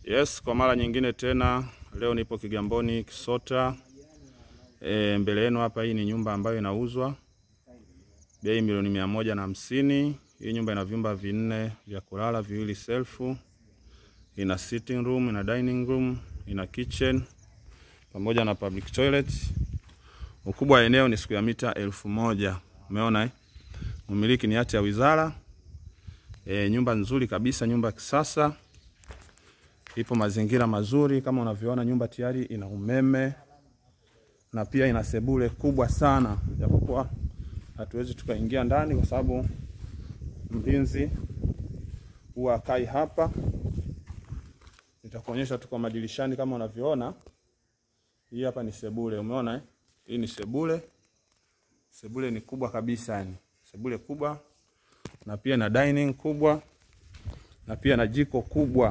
Yes, kwa mara nyingine tena leo nipo Kigamboni Kisota. E, mbele yenu hapa, hii ni nyumba ambayo inauzwa bei milioni mia moja na hamsini. Hii nyumba ina vyumba vinne vya kulala, viwili selfu, ina sitting room, ina dining room, ina kitchen pamoja na public toilet. Ukubwa wa eneo ni square mita elfu moja. Umeona eh? Umiliki ni hati ya wizara. E, nyumba nzuri kabisa, nyumba ya kisasa ipo mazingira mazuri kama unavyoona. Nyumba tayari ina umeme na pia ina sebule kubwa sana, japokuwa hatuwezi tukaingia ndani kwa sababu mlinzi huwa akai hapa. Nitakuonyesha tu kwa madirishani kama unavyoona. Hii hapa ni sebule, umeona eh? Hii ni sebule. Sebule ni kubwa kabisa, yani sebule kubwa, na pia na dining kubwa, na pia na jiko kubwa.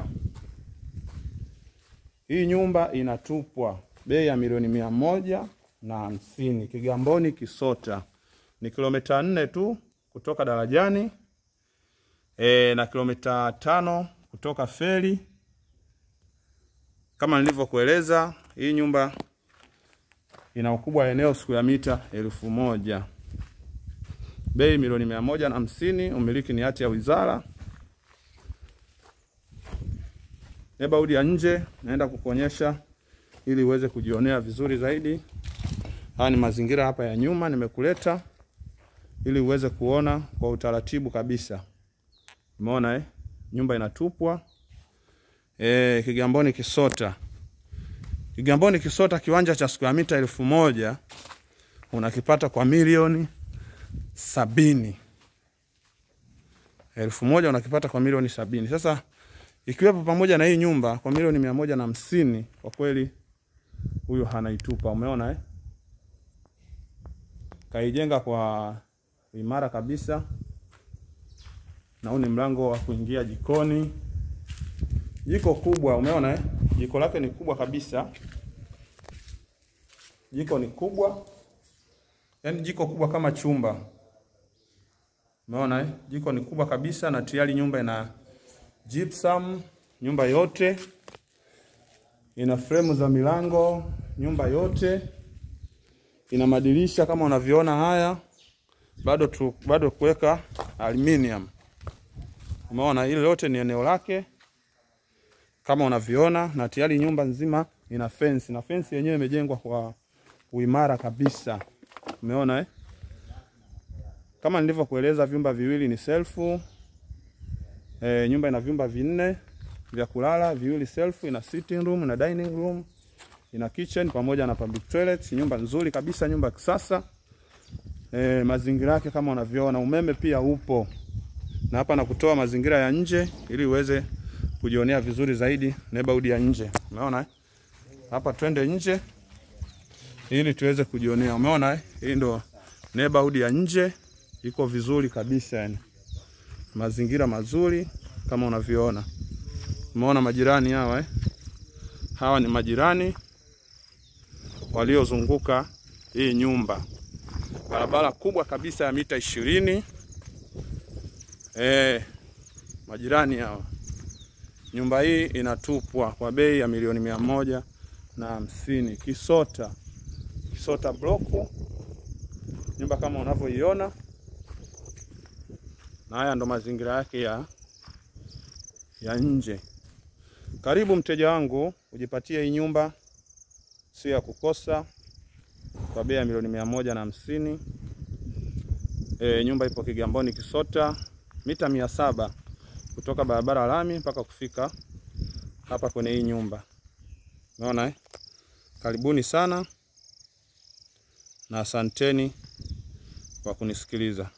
Hii nyumba inatupwa bei ya milioni mia moja na hamsini Kigamboni Kisota. Ni kilomita nne tu kutoka darajani e, na kilomita tano kutoka feri. Kama nilivyokueleza, hii nyumba ina ukubwa wa eneo siku ya mita elfu moja bei milioni mia moja na hamsini Umiliki ni hati ya wizara. Neighborhood ya nje naenda kukuonyesha ili uweze kujionea vizuri zaidi. Haya ni mazingira hapa ya nyuma nimekuleta ili uweze kuona kwa utaratibu kabisa. Umeona eh? Nyumba inatupwa eh, Kigamboni Kisota. Kigamboni Kisota, kiwanja cha square mita elfu moja unakipata kwa milioni sabini. Elfu moja unakipata kwa milioni sabini. Sasa ikiwepo pamoja na hii nyumba kwa milioni mia moja na hamsini, kwa kweli huyo hanaitupa. Umeona eh? Kaijenga kwa imara kabisa, na huu ni mlango wa kuingia jikoni. Jiko kubwa, umeona eh? Jiko lake ni kubwa kabisa, jiko ni kubwa, yaani jiko kubwa kama chumba. Umeona eh? Jiko ni kubwa kabisa, na tayari nyumba ina gypsum, nyumba yote ina fremu za milango, nyumba yote ina madirisha kama unavyoona haya, bado tu, bado kuweka aluminium. Umeona, ile lote ni eneo lake kama unavyoona, na tayari nyumba nzima ina fence, na fence yenyewe imejengwa kwa uimara kabisa. Umeona eh? Kama nilivyokueleza, vyumba viwili ni selfu. E, nyumba ina vyumba vinne vya kulala, viwili selfu, ina sitting room, ina dining room, ina kitchen pamoja na public toilet. Nyumba nzuri kabisa, nyumba ya kisasa. E, mazingira yake kama unavyoona, umeme pia upo. Na hapa nakutoa mazingira ya nje ili uweze kujionea vizuri zaidi neighborhood ya nje. Umeona eh? Hapa twende nje ili tuweze kujionea. Umeona eh? Hii ndo neighborhood ya nje, iko vizuri kabisa yani. Mazingira mazuri kama unavyoona. Umeona majirani hawa eh? Hawa ni majirani waliozunguka hii nyumba. Barabara kubwa kabisa ya mita ishirini. Eh, majirani hawa. Nyumba hii inatupwa kwa bei ya milioni mia moja na hamsini Kisota, Kisota bloku, nyumba kama unavyoiona, na haya ndo mazingira yake ya ya nje. Karibu mteja wangu, ujipatie hii nyumba, sio ya kukosa, kwa bei ya milioni mia moja na hamsini. E, nyumba ipo Kigamboni Kisota, mita mia saba kutoka barabara lami mpaka kufika hapa kwenye hii nyumba. Unaona eh? Karibuni sana na asanteni kwa kunisikiliza.